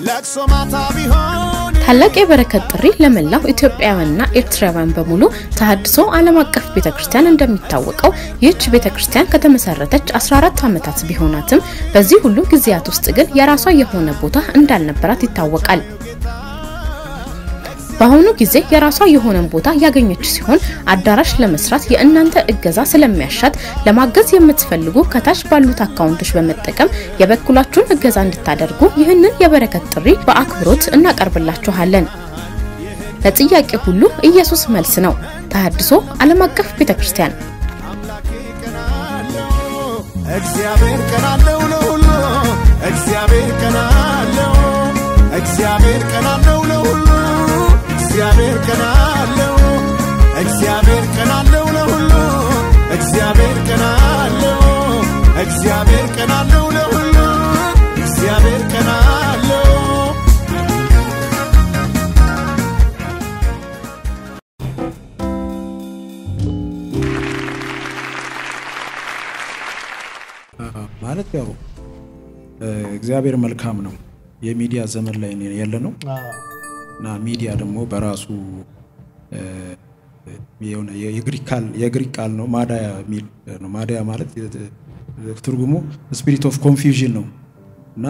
ለቅሶ ማታ ቢሆን ታላቅ የበረከት ጥሪ ለመላው ኢትዮጵያውያንና ኤርትራውያን በሙሉ ተሃድሶ ዓለም አቀፍ ቤተ ክርስቲያን እንደሚታወቀው ይህች ቤተ ክርስቲያን ከተመሰረተች 14 ዓመታት ቢሆናትም በዚህ ሁሉ ጊዜያት ውስጥ ግን የራሷ የሆነ ቦታ እንዳልነበራት ይታወቃል። በአሁኑ ጊዜ የራሷ የሆነን ቦታ ያገኘች ሲሆን አዳራሽ ለመስራት የእናንተ እገዛ ስለሚያሻት ለማገዝ የምትፈልጉ ከታች ባሉት አካውንቶች በመጠቀም የበኩላችሁን እገዛ እንድታደርጉ ይህንን የበረከት ጥሪ በአክብሮት እናቀርብላችኋለን። ለጥያቄ ሁሉ ኢየሱስ መልስ ነው። ተሃድሶ ዓለም አቀፍ ቤተ ክርስቲያን እግዚአብሔር ቀናለው ለሁሉ እግዚአብሔር ቀናለው እግዚአብሔር ቀናለው ለሁሉ እግዚአብሔር ቀናለው እግዚአብሔር ቀናለው ለሁሉ እግዚአብሔር ቀናለው እግዚአብሔር ቀናለው ለሁሉ እግዚአብሔር ቀናለው ማለት ያው እግዚአብሔር መልካም ነው። የሚዲያ ዘመን ላይ ያለ ነው እና ሚዲያ ደግሞ በራሱ የሆነ የግሪክ ቃል ነው ማዳያ የሚል ነው። ማዳያ ማለት ትርጉሙ ስፒሪት ኦፍ ኮንፊውዥን ነው እና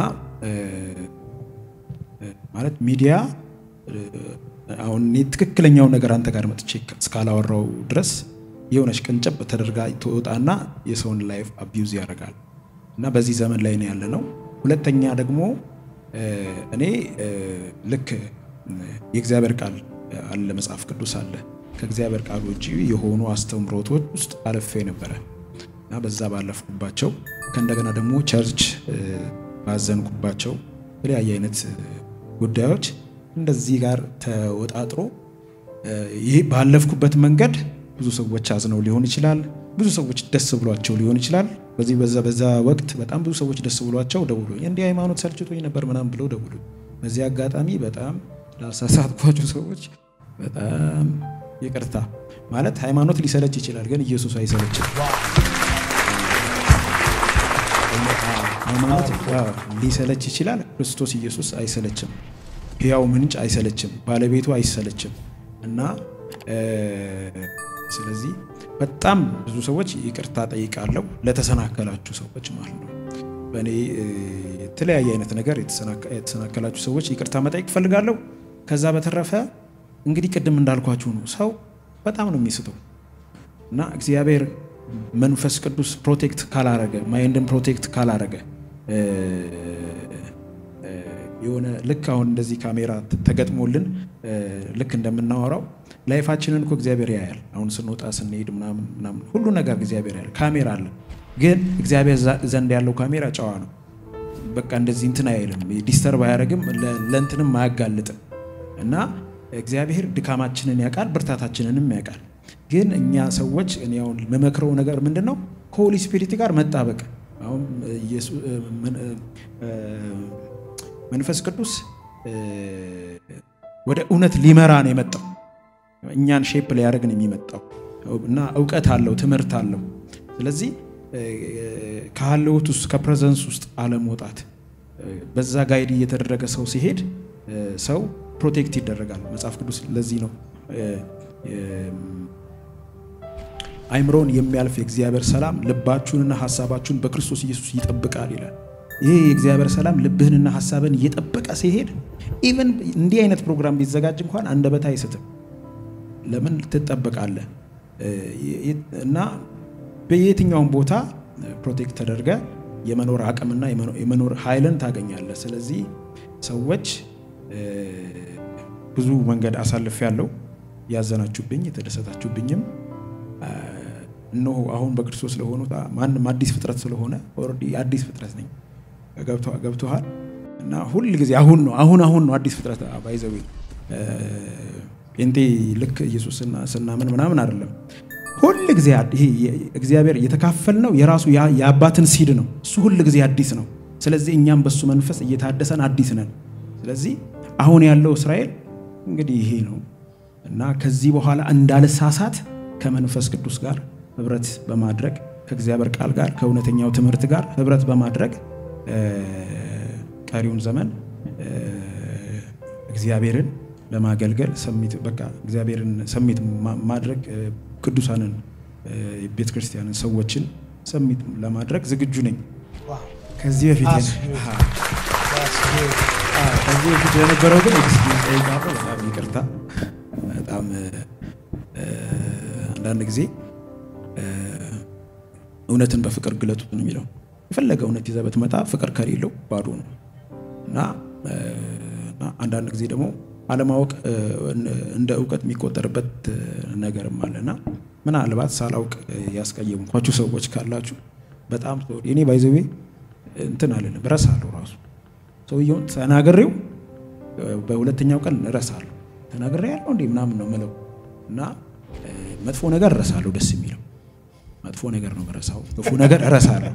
ማለት ሚዲያ አሁን እኔ ትክክለኛውን ነገር አንተ ጋር መጥቼ እስካላወራው ድረስ የሆነች ቅንጭብ ተደርጋ ትወጣና የሰውን ላይፍ አቢዩዝ ያደርጋል እና በዚህ ዘመን ላይ ነው ያለ ነው። ሁለተኛ ደግሞ እኔ ልክ የእግዚአብሔር ቃል አለ፣ መጽሐፍ ቅዱስ አለ። ከእግዚአብሔር ቃል ውጭ የሆኑ አስተምሮቶች ውስጥ አልፌ ነበረ እና በዛ ባለፍኩባቸው ከእንደገና ደግሞ ቸርች ባዘንኩባቸው የተለያየ አይነት ጉዳዮች እንደዚህ ጋር ተወጣጥሮ ይህ ባለፍኩበት መንገድ ብዙ ሰዎች አዝነው ሊሆን ይችላል። ብዙ ሰዎች ደስ ብሏቸው ሊሆን ይችላል። በዚህ በዛ በዛ ወቅት በጣም ብዙ ሰዎች ደስ ብሏቸው ደውሎ እንዲህ ሃይማኖት ሰልችቶኝ ነበር ምናምን ብለው ደውሉ። በዚህ አጋጣሚ በጣም ላሳሳትኳቸው ሰዎች በጣም ይቅርታ። ማለት ሃይማኖት ሊሰለች ይችላል፣ ግን ኢየሱስ አይሰለችም። ሃይማኖት ሊሰለች ይችላል፣ ክርስቶስ ኢየሱስ አይሰለችም። ሕያው ምንጭ አይሰለችም፣ ባለቤቱ አይሰለችም እና ስለዚህ በጣም ብዙ ሰዎች ይቅርታ ጠይቃለሁ ለተሰናከላችሁ ሰዎች ማለት ነው። በእኔ የተለያየ አይነት ነገር የተሰናከላችሁ ሰዎች ይቅርታ መጠየቅ እፈልጋለሁ። ከዛ በተረፈ እንግዲህ ቅድም እንዳልኳችሁ ነው፣ ሰው በጣም ነው የሚስተው እና እግዚአብሔር መንፈስ ቅዱስ ፕሮቴክት ካላረገ ማይንድን ፕሮቴክት ካላረገ የሆነ ልክ አሁን እንደዚህ ካሜራ ተገጥሞልን ልክ እንደምናወራው ላይፋችንን እኮ እግዚአብሔር ያያል። አሁን ስንወጣ ስንሄድ ምናምን ምናምን ሁሉ ነገር እግዚአብሔር ያያል። ካሜራ አለ። ግን እግዚአብሔር ዘንድ ያለው ካሜራ ጨዋ ነው። በቃ እንደዚህ እንትን አይልም፣ ዲስተርብ አያደርግም፣ ለእንትንም አያጋልጥም። እና እግዚአብሔር ድካማችንን ያውቃል፣ ብርታታችንንም ያውቃል። ግን እኛ ሰዎች እኔ አሁን መመክረው ነገር ምንድን ነው ከሆሊ ስፒሪት ጋር መጣበቅ አሁን መንፈስ ቅዱስ ወደ እውነት ሊመራ ነው የመጣው። እኛን ሼፕ ሊያደርግ ነው የሚመጣው እና እውቀት አለው፣ ትምህርት አለው። ስለዚህ ከሀለውት ውስጥ ከፕሬዘንስ ውስጥ አለመውጣት በዛ ጋይድ እየተደረገ ሰው ሲሄድ ሰው ፕሮቴክት ይደረጋል። መጽሐፍ ቅዱስ ለዚህ ነው አይምሮን የሚያልፍ የእግዚአብሔር ሰላም ልባችሁንና ሀሳባችሁን በክርስቶስ ኢየሱስ ይጠብቃል ይላል። ይህ የእግዚአብሔር ሰላም ልብህንና ሀሳብን እየጠበቀ ሲሄድ ኢቨን እንዲህ አይነት ፕሮግራም ቢዘጋጅ እንኳን አንደበት አይስትም። ለምን ትጠበቃለህ? እና በየትኛውም ቦታ ፕሮቴክት ተደርገ የመኖር አቅምና የመኖር ኃይልን ታገኛለህ። ስለዚህ ሰዎች ብዙ መንገድ አሳልፍ ያለው ያዘናችሁብኝ የተደሰታችሁብኝም እነሆ አሁን በክርስቶስ ስለሆኑ ማንም አዲስ ፍጥረት ስለሆነ ኦልሬዲ አዲስ ፍጥረት ነኝ። ገብቶሃል? እና ሁል ጊዜ አሁን ነው አሁን አሁን ነው አዲስ ፍጥረት ባይዘዊ ጴንጤ ልክ ኢየሱስ ስናምን ምናምን አይደለም። ሁል ጊዜ ይሄ እግዚአብሔር እየተካፈል ነው የራሱ የአባትን ሲድ ነው። እሱ ሁል ጊዜ አዲስ ነው። ስለዚህ እኛም በሱ መንፈስ እየታደሰን አዲስ ነን። ስለዚህ አሁን ያለው እስራኤል እንግዲህ ይሄ ነው እና ከዚህ በኋላ እንዳልሳሳት ከመንፈስ ቅዱስ ጋር ህብረት በማድረግ ከእግዚአብሔር ቃል ጋር ከእውነተኛው ትምህርት ጋር ህብረት በማድረግ ቀሪውን ዘመን እግዚአብሔርን ለማገልገል ሰሚት በቃ እግዚአብሔርን ሰሚት ማ- ማድረግ እ፣ ቅዱሳንን ቤተ ክርስቲያንን ሰዎችን ሰሚት ለማድረግ ዝግጁ ነኝ። ዋው ከዚህ በፊት That's የነ- good. አሃ። that's good. አዎ፣ ከዚህ በፊት የነበረው ግን ኤክስኪውዝ ጠይቃለሁ። በጣም ይቅርታ። በጣም እ፣ እ፣ አንዳንድ ጊዜ እ፣ እውነትን በፍቅር ግለጡት ነው የሚለው። የፈለገ እውነት ይዘህ ብትመጣ ፍቅር ከሌለው ባዶ ነው እና እ፣ እና አንዳንድ ጊዜ ደግሞ አለማወቅ እ፣ እንደ እውቀት የሚቆጠርበት እ፣ ነገርም አለና ምናልባት ሳላውቅ እ፣ ያስቀየምኳችሁ ሰዎች ካላችሁ በጣም ሶሪ። እኔ ባይዘዌ እንትን አልልም እረሳለሁ ራሱ ሰውየውን ተናግሬው እ፣ በሁለተኛው ቀን እረሳለሁ። ተናግሬ ያለው እንዴ ምናምን ነው ምለው እና እ፣ መጥፎ ነገር እረሳለሁ። ደስ የሚለው መጥፎ ነገር ነው እረሳው፣ ክፉ ነገር እረሳለሁ።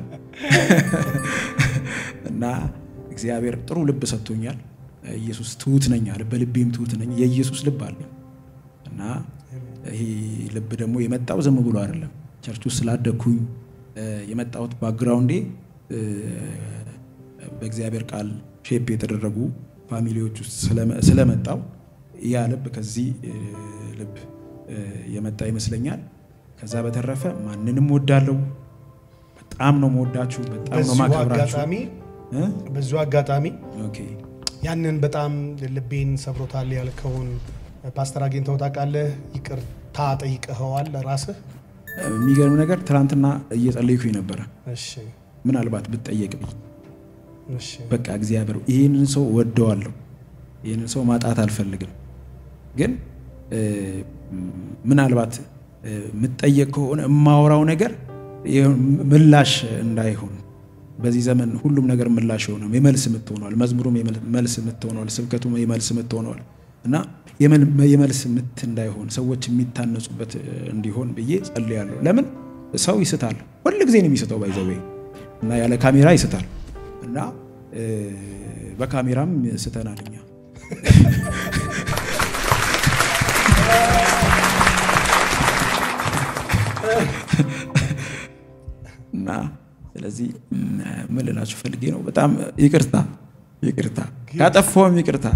እና እግዚአብሔር ጥሩ ልብ ሰጥቶኛል። ኢየሱስ ትሁት ነኝ አለ፣ በልቤም ትሁት ነኝ። የኢየሱስ ልብ አለ እና ይሄ ልብ ደግሞ የመጣው ዝም ብሎ አይደለም። ቸርች ውስጥ ስላደግኩኝ እ፣ የመጣሁት ባክግራውንዴ እ፣ በእግዚአብሔር ቃል ሼፕ የተደረጉ ፋሚሊዎች ውስጥ ስለመ- ስለመጣው ያ ልብ ከዚህ እ፣ ልብ እ፣ የመጣ ይመስለኛል። ከዛ በተረፈ ማንንም ወዳለው በጣም ነው መወዳችሁ፣ በጣም ነው በዚሁ ማከብራችሁ። አጋጣሚ እ? በዚሁ አጋጣሚ ኦኬ ያንን በጣም ልቤን ሰብሮታል ያልከውን ፓስተር አግኝተው ታውቃለህ? ይቅርታ ጠይቀኸዋል ራስህ? የሚገርም ነገር ትናንትና እየጸለይኩኝ ነበረ። እሺ ምናልባት ብትጠየቅ ብዬ እሺ በቃ እግዚአብሔር ይህንን ሰው ወደዋለሁ፣ ይህንን ሰው ማጣት አልፈልግም። ግን እ፣ ምናልባት እ፣ የምትጠየቅ ከሆነ የማወራው ነገር ይኸው ምላሽ እንዳይሆን በዚህ ዘመን ሁሉም ነገር ምላሽ የሆነ የመልስ ምት ሆኗል። መዝሙሩም የመል- መልስ ምት ሆኗል። ስብከቱም የመልስ ምት ሆኗል እና የመል- የመልስ ምት እንዳይሆን ሰዎች የሚታነጹበት እ፣ እንዲሆን ብዬ ጸልያለሁ። ለምን ሰው ይስታል፣ ሁል ጊዜ ነው የሚስተው ባይዘዌ እና ያለ ካሜራ ይስታል እና እ፣ በካሜራም ስተናል እኛ እና ስለዚህ ም፣ ምን ልላችሁ ፈልጌ ነው። በጣም ይቅርታ ይቅርታ፣ ካጠፋውም ይቅርታ።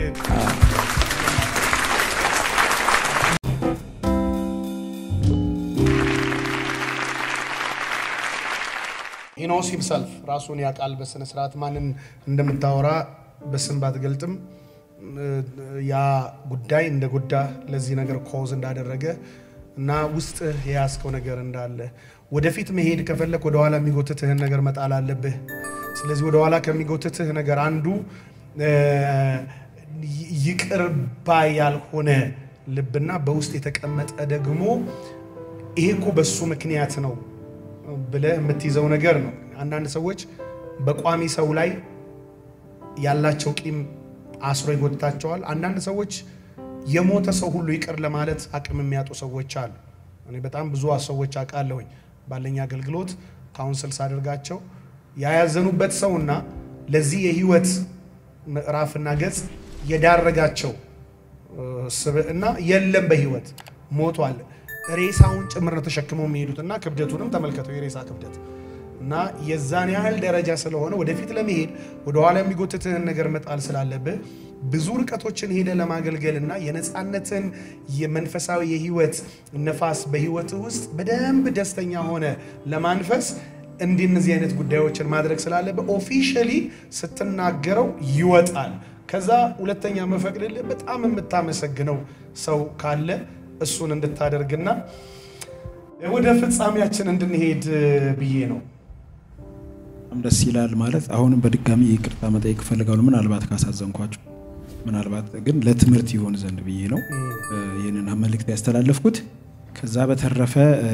ኢኖስ ሂምሰልፍ ራሱን ያውቃል በስነ ስርዓት ማንን እንደምታወራ በስም ባትገልጥም እ፣ ያ ጉዳይ እንደ ጉዳ ለዚህ ነገር ኮዝ እንዳደረገ እና ውስጥ የያዝከው ነገር እንዳለ ወደፊት መሄድ ከፈለክ ወደኋላ የሚጎትትህን ነገር መጣል አለብህ። ስለዚህ ወደኋላ ከሚጎትትህ ነገር አንዱ እ፣ ይ- ይቅር ባይ ያልሆነ ልብና በውስጥ የተቀመጠ ደግሞ ይሄ እኮ በሱ ምክንያት ነው ብለህ የምትይዘው ነገር ነው። አንዳንድ ሰዎች በቋሚ ሰው ላይ ያላቸው ቂም አስሮ ይጎትታቸዋል። አንዳንድ ሰዎች የሞተ ሰው ሁሉ ይቅር ለማለት አቅም የሚያጡ ሰዎች አሉ። እኔ በጣም ብዙ ሰዎች አውቃለሁኝ ባለኝ አገልግሎት ካውንስል ሳደርጋቸው ያያዘኑበት ሰውና ለዚህ የህይወት ምዕራፍና ገጽ የዳረጋቸው እ፣ ስብዕና የለም በህይወት ሞቷል። ሬሳውን ጭምር ነው ተሸክመው የሚሄዱት እና ክብደቱንም ተመልከተው የሬሳ ክብደት እና የዛን ያህል ደረጃ ስለሆነ ወደፊት ለመሄድ ወደኋላ የሚጎትትህን ነገር መጣል ስላለብህ ብዙ ርቀቶችን ሄደ ለማገልገል እና የነፃነትን የመንፈሳዊ የህይወት ነፋስ በህይወት ውስጥ በደንብ ደስተኛ ሆነ ለማንፈስ እንዲህ እነዚህ አይነት ጉዳዮችን ማድረግ ስላለብህ ኦፊሻሊ ስትናገረው ይወጣል። ከዛ ሁለተኛ መፈቅድልህ በጣም የምታመሰግነው ሰው ካለ እሱን እንድታደርግና ወደ ፍጻሜያችን እንድንሄድ ብዬ ነው። በጣም ደስ ይላል። ማለት አሁንም በድጋሚ ይቅርታ መጠየቅ እፈልጋለሁ፣ ምናልባት ካሳዘንኳችሁ፣ ምናልባት ግን ለትምህርት ይሆን ዘንድ ብዬ ነው እ፣ ይህንን መልእክት ያስተላለፍኩት። ከዛ በተረፈ እ፣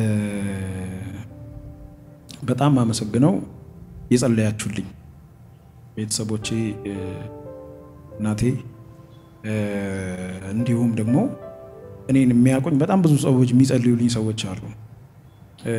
በጣም አመሰግነው የጸለያችሁልኝ ቤተሰቦቼ፣ እ፣ እናቴ እ፣ እንዲሁም ደግሞ እኔን የሚያውቁኝ በጣም ብዙ ሰዎች የሚጸልዩልኝ ሰዎች አሉ። እ፣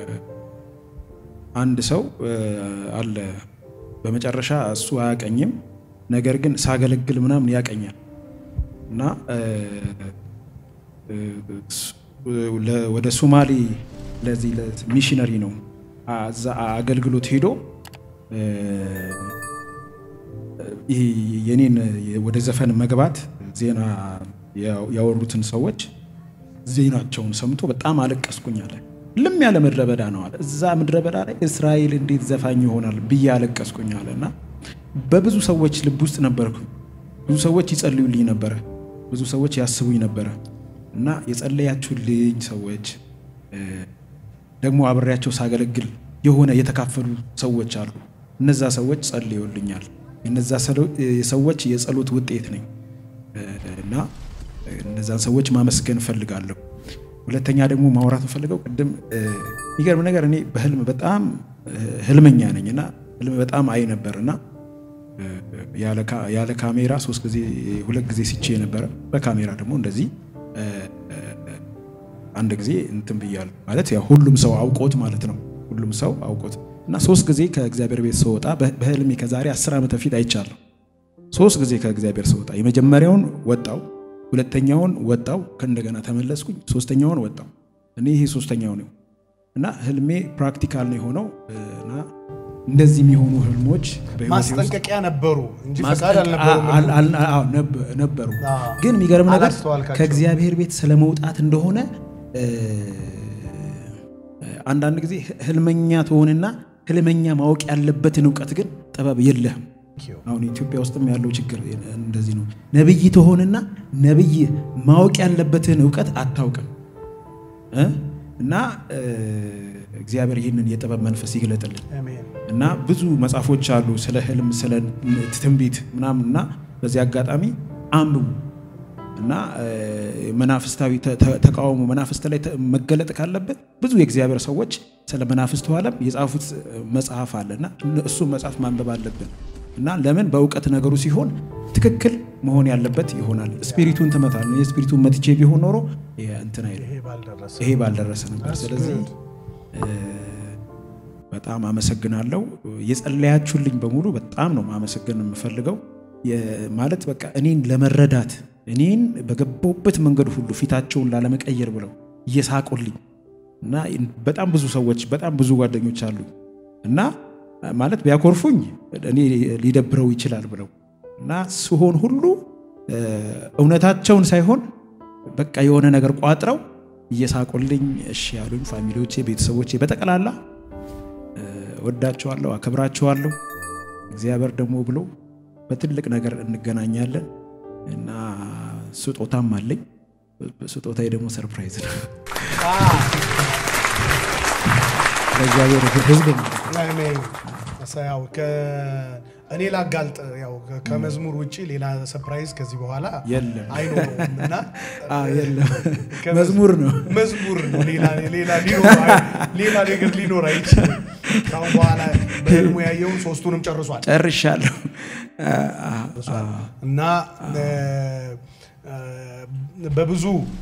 አንድ ሰው እ፣ አለ በመጨረሻ እሱ አያቀኝም፣ ነገር ግን ሳገለግል ምናምን ያቀኛል እና እ፣ እ፣ ስ- ለ- ወደ ሶማሌ ለዚህ ሚሽነሪ ነው አ- እዛ አገልግሎት ሄዶ እ፣ ይሄ የኔን ወደ ዘፈን መግባት ዜና ያወሩትን ሰዎች ዜናቸውን ሰምቶ በጣም አለቀስኩኝ አለ። ልም ያለ ምድረ በዳ ነው አለ። እዛ ምድረ በዳ ላይ እስራኤል እንዴት ዘፋኝ ይሆናል ብዬ አለቀስኩኝ አለ እና በብዙ ሰዎች ልብ ውስጥ ነበርኩ። ብዙ ሰዎች ይጸልዩልኝ ነበረ። ብዙ ሰዎች ያስቡኝ ነበረ እና የጸለያችሁልኝ ሰዎች ደግሞ አብሬያቸው ሳገለግል የሆነ የተካፈሉ ሰዎች አሉ። እነዛ ሰዎች ጸልዩልኛል። የነዛ ሰዎች የጸሎት ውጤት ነኝ እና እነዛን ሰዎች ማመስገን እፈልጋለሁ። ሁለተኛ ደግሞ ማውራት የምፈልገው ቅድም የሚገርም ነገር እኔ በህልም በጣም ህልመኛ ነኝ እና ህልም በጣም አይ ነበር እና ያለ ካሜራ ሶስት ጊዜ ሁለት ጊዜ ሲቼ ነበረ። በካሜራ ደግሞ እንደዚህ አንድ ጊዜ እንትን ብያለሁ። ማለት ያው ሁሉም ሰው አውቆት ማለት ነው። ሁሉም ሰው አውቆት እና ሶስት ጊዜ ከእግዚአብሔር ቤት ስወጣ በህልሜ ከዛሬ አስር ዓመት በፊት አይቻለሁ። ሶስት ጊዜ ከእግዚአብሔር ስወጣ የመጀመሪያውን ወጣው፣ ሁለተኛውን ወጣው፣ ከእንደገና ተመለስኩኝ፣ ሶስተኛውን ወጣው። እኔ ይሄ ሶስተኛው ነው እና ህልሜ ፕራክቲካል ነው የሆነው እና እንደዚህ የሚሆኑ ህልሞች ማስጠንቀቂያ ነበሩ እንጂ ፈቃድ አልነበሩም ነበሩ። ግን የሚገርም ነገር አላስተዋልካቸውም። ከእግዚአብሔር ቤት ስለመውጣት እንደሆነ አንዳንድ ጊዜ ህልመኛ ትሆንና ህልመኛ ማወቅ ያለበትን እውቀት ግን ጥበብ የለህም። አሁን ኢትዮጵያ ውስጥም ያለው ችግር እንደዚህ ነው። ነብይ ትሆንና ነብይ ማወቅ ያለበትን እውቀት አታውቅም እ እና እግዚአብሔር ይህንን የጥበብ መንፈስ ይግለጥልን አሜን። እና ብዙ መጽሐፎች አሉ ስለ ህልም፣ ስለ ትንቢት ምናምን እና በዚህ አጋጣሚ አንብቡ እና መናፍስታዊ ተቃውሞ መናፍስት ላይ መገለጥ ካለበት ብዙ የእግዚአብሔር ሰዎች ስለ መናፍስቱ ዓለም የጻፉት መጽሐፍ አለ እና እሱ መጽሐፍ ማንበብ አለብን እና ለምን በእውቀት ነገሩ ሲሆን ትክክል መሆን ያለበት ይሆናል። ስፒሪቱን ትመታል። የስፒሪቱን መትቼ ቢሆን ኖሮ እንትን አይልም ይሄ ባልደረሰ ይሄ ባልደረሰ ነበር። ስለዚህ በጣም አመሰግናለሁ። የጸለያችሁልኝ በሙሉ በጣም ነው ማመሰግን የምፈልገው። ማለት በቃ እኔን ለመረዳት እኔን በገባሁበት መንገድ ሁሉ ፊታቸውን ላለመቀየር ብለው እየሳቁልኝ እና በጣም ብዙ ሰዎች በጣም ብዙ ጓደኞች አሉ እና ማለት ቢያኮርፉኝ እኔ ሊደብረው ይችላል ብለው እና ስሆን ሁሉ እውነታቸውን ሳይሆን በቃ የሆነ ነገር ቋጥረው እየሳቁልኝ እሺ ያሉኝ ፋሚሊዎቼ፣ ቤተሰቦቼ በጠቅላላ ወዳቸዋለሁ፣ አከብራቸዋለሁ። እግዚአብሔር ደግሞ ብሎ በትልቅ ነገር እንገናኛለን እና ስጦታም አለኝ። ስጦታዬ ደግሞ ሰርፕራይዝ ነው ለእግዚአብሔር ሕዝብ አሜን። ያው እኔ ላጋልጥ ያው ከመዝሙር ውጭ ሌላ ሰርፕራይዝ ከዚህ በኋላ የለም አይኖረውም እና የለም መዝሙር ነው መዝሙር ነው። ሌላ ሌላ ሊኖር ሌላ ነገር ሊኖር አይችልም። ካሁን በኋላ በህልሙ ያየውን ሶስቱንም ጨርሷል ጨርሻለሁ እና በብዙ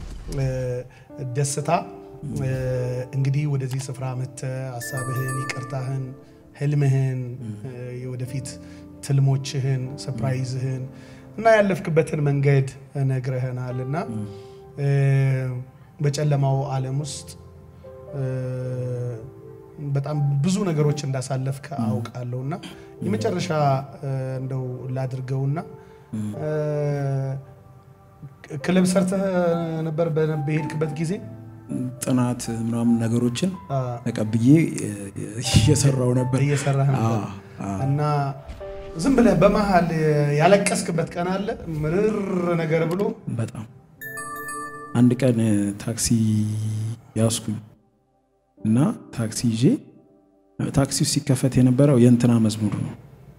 ደስታ እንግዲህ ወደዚህ ስፍራ መጥተህ ሀሳብህን፣ ይቅርታህን፣ ህልምህን፣ የወደፊት ትልሞችህን፣ ሰፕራይዝህን እና ያለፍክበትን መንገድ ነግረህናል እና በጨለማው ዓለም ውስጥ በጣም ብዙ ነገሮች እንዳሳለፍክ አውቃለሁ እና የመጨረሻ እንደው ላድርገውና ክለብ ሰርተህ ነበር በሄድክበት ጊዜ ጥናት ምናምን ነገሮችን ተቀብዬ እየሰራው ነበር እየሰራህ ነበር እና ዝም ብለህ በመሀል ያለቀስክበት ቀን አለ? ምርር ነገር ብሎ በጣም አንድ ቀን ታክሲ ያስኩኝ እና ታክሲ ይዤ ታክሲው ሲከፈት የነበረው የእንትና መዝሙር ነው።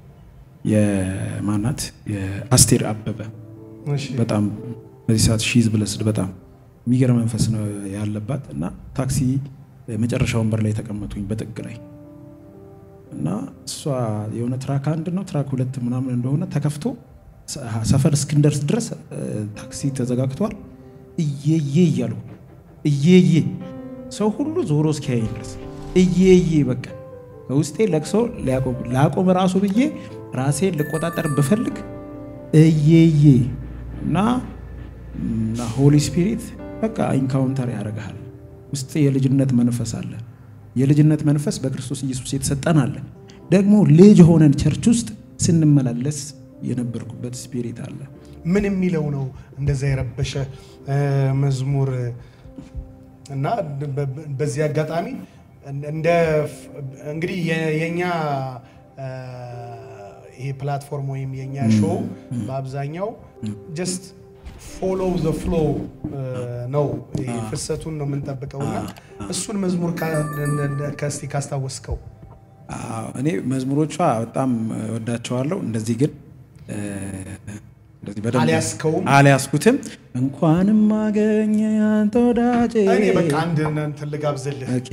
የማናት የአስቴር አበበ በጣም በዚህ ሰዓት ሺዝ ብለስድ በጣም የሚገርም መንፈስ ነው ያለባት እና ታክሲ መጨረሻ ወንበር ላይ ተቀመጡኝ በጥግ ላይ እና እሷ የሆነ ትራክ አንድ ነው ትራክ ሁለት ምናምን እንደሆነ ተከፍቶ ሰፈር እስክንደርስ ድረስ ታክሲ ተዘጋግቷል። እየዬ እያሉ እየዬ ሰው ሁሉ ዞሮ እስኪያየኝ ድረስ እየዬ በቃ በውስጤ ለቅሶ ላቆም ራሱ ብዬ ራሴን ልቆጣጠር ብፈልግ እየዬ እና ሆሊ ስፒሪት በቃ ኢንካውንተር ያደርግሃል። ውስጥ የልጅነት መንፈስ አለ። የልጅነት መንፈስ በክርስቶስ ኢየሱስ የተሰጠን አለ። ደግሞ ልጅ ሆነን ቸርች ውስጥ ስንመላለስ የነበርኩበት ስፒሪት አለ። ምን የሚለው ነው እንደዛ የረበሸ እ፣ መዝሙር እና በ- በ- በዚህ አጋጣሚ እንደ እንግዲህ የ- የኛ እ፣ ይሄ ፕላትፎርም ወይም የኛ ሾው በአብዛኛው ጀስት ፎሎው ዘ ፍሎ ነው ይሄ ፍሰቱን ነው የምንጠብቀው እና እሱን መዝሙር ካ- ከስቲ ካስታወስከው አዎ፣ እኔ መዝሙሮቿ በጣም ወዳቸዋለሁ። እንደዚህ ግን እ፣ እንደዚህ በደንብ አልያዝከውም? አልያዝኩትም። እንኳንም አገኘ አንተ ወዳጄ። እኔ በቃ አንድ እንትን ልጋብዝልህ ኦኬ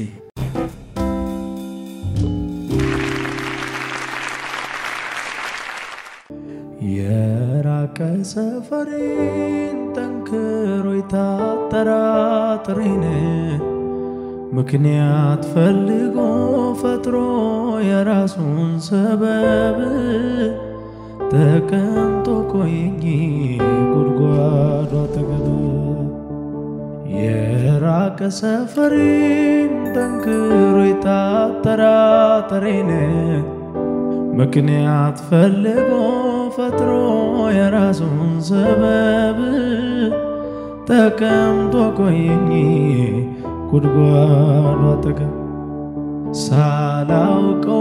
የራቀ ሰፈሬን ጠንክሮ የታጠራጥሬን ምክንያት ፈልጎ ፈጥሮ የራሱን ሰበብ ተቀምጦ ቆየኝ ጉድጓዱ አጠገብ የራቀ ሰፈሬን ጠንክሮ የታጠራጠሬን ምክንያት ፈልጎ ፈጥሮ የራሱን ሰበብ ተቀምጦ ቆየኝ ጉድጓዱ አጠገብ ሳላውቀው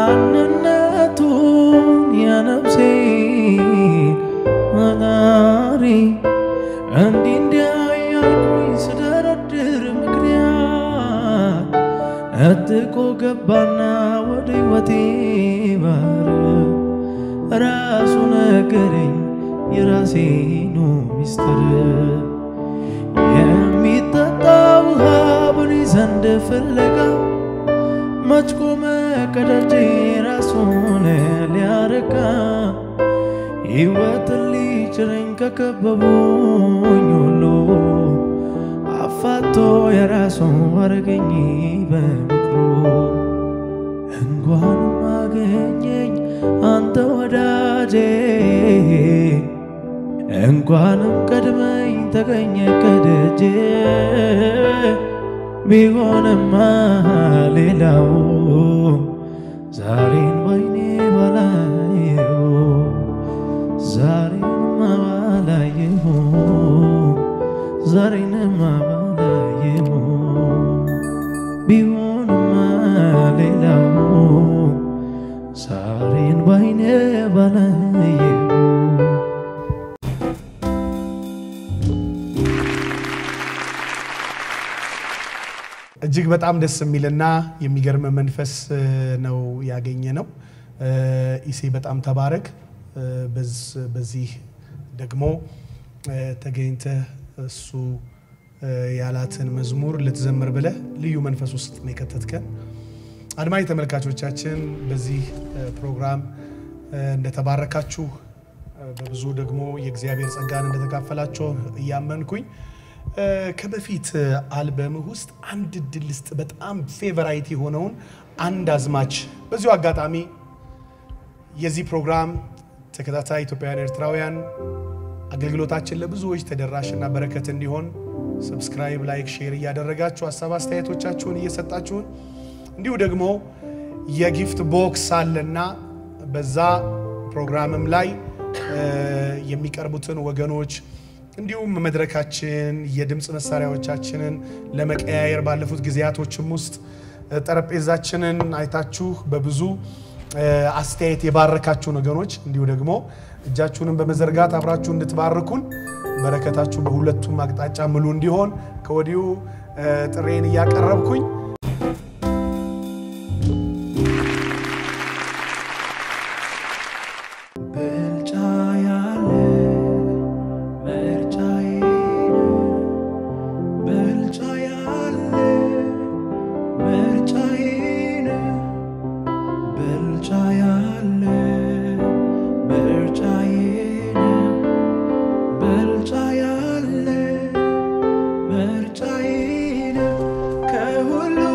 ማንነቱን የነፍሴን መናሪ እንዲህ እንዲያ ያልኩኝ ስደረድር ምክንያት እጥቆ ገባና ወደ ሕይወቴ ባር ራሱ ነገረኝ የራሴኑ ሚስጥር የሚጠጣ ውሃ በኔ ዘንድ ፍለጋ መች ቆመ ከደጄ ራሱን ሊያረካ ሕይወትን ሊጭረኝ ከከበቡኝ ሁሉ አፋቶ የራሱ አረገኝ በምክሩ እንኳንም አገኘኝ አንተ ወዳጄ እንኳንም ቀድመኝ ተገኘ ከደጄ ቢሆንማ ሌላው ዛሬን ባይኔ ባላየው ዛሬንማ ባላየው ዛሬንማ ባላየው ቢሆንማ ሌላው ዛሬን ባይኔ ባላየው እጅግ በጣም ደስ የሚልና የሚገርም መንፈስ እ፣ ነው ያገኘ ነው። እ፣ ኢሴ በጣም ተባረክ። እ፣ በዝ- በዚህ ደግሞ እ፣ ተገኝተህ እሱ እ፣ ያላትን መዝሙር ልትዘምር ብለህ ልዩ መንፈስ ውስጥ ነው የከተትከን። አድማጭ ተመልካቾቻችን በዚህ እ፣ ፕሮግራም እ፣ እንደተባረካችሁ እ፣ በብዙ ደግሞ የእግዚአብሔር ጸጋን እንደተካፈላችሁ እያመንኩኝ እ፣ ከበፊት አልበምህ ውስጥ አንድ እድል ልስጥ። በጣም ፌቨራይት የሆነውን አንድ አዝማች በዚሁ አጋጣሚ የዚህ ፕሮግራም ተከታታይ ኢትዮጵያውያን ኤርትራውያን አገልግሎታችን ለብዙዎች ተደራሽና በረከት እንዲሆን ሰብስክራይብ፣ ላይክ፣ ሼር እያደረጋችሁ ሀሳብ አስተያየቶቻችሁን እየሰጣችሁን እንዲሁ ደግሞ የጊፍት ቦክስ አለና በዛ ፕሮግራምም ላይ እ፣ የሚቀርቡትን ወገኖች እንዲሁም መድረካችን የድምፅ መሳሪያዎቻችንን ለመቀያየር ባለፉት ጊዜያቶችም ውስጥ እ፣ ጠረጴዛችንን አይታችሁ በብዙ እ፣ አስተያየት የባረካችሁን ወገኖች እንዲሁ ደግሞ እጃችሁንን በመዘርጋት አብራችሁ እንድትባርኩን በረከታችሁ በሁለቱም አቅጣጫ ምሉ እንዲሆን ከወዲሁ እ፣ ጥሬን እያቀረብኩኝ ብልጫ ያለ ምርጫዬ ብልጫ ያለ ምርጫዬ ብልጫ ያለ ምርጫዬ ብልጫ ያለ ምርጫዬ ከሁሉ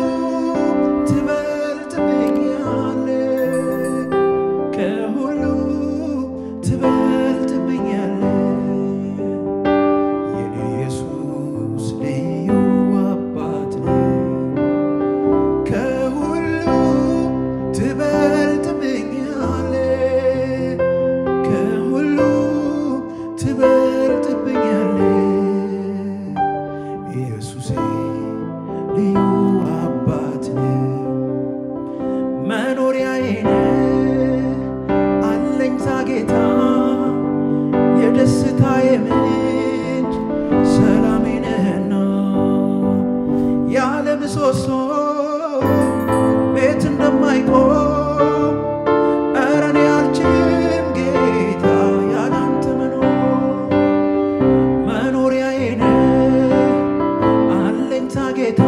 ልዩ አባት ነህ መኖሪያዬ ነህ አለኝታ ጌታ የደስታዬ ምንጭ ሰላሜ ነህና ያለ ምሰሶ ቤት እንደማይቆም ኧረ እኔ አልችልም ጌታ ያላንተ መኖር መኖሪያዬ ነህ አለኝታ ጌታ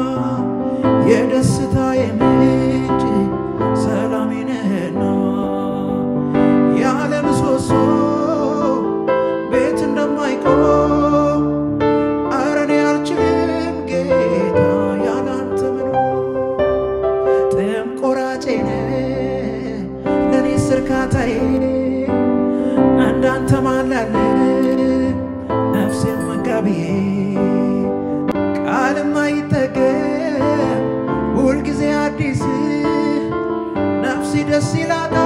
የደስታዬ ምንጭ ሰላሜ ነህና ያለ ምሰሶ ቤት እንደማይቆም ኧረ እኔ አልችልም ጌታ ያላንተ መኖር ጥም ቆራጬ ነህ ለእኔስ እርካታዬ እንዳንተ ማላለ ነፍሴን መጋቢዬ ቃልም አይጠገብ ሁልጊዜ አዲስ ነፍሴ ደስ ይላታል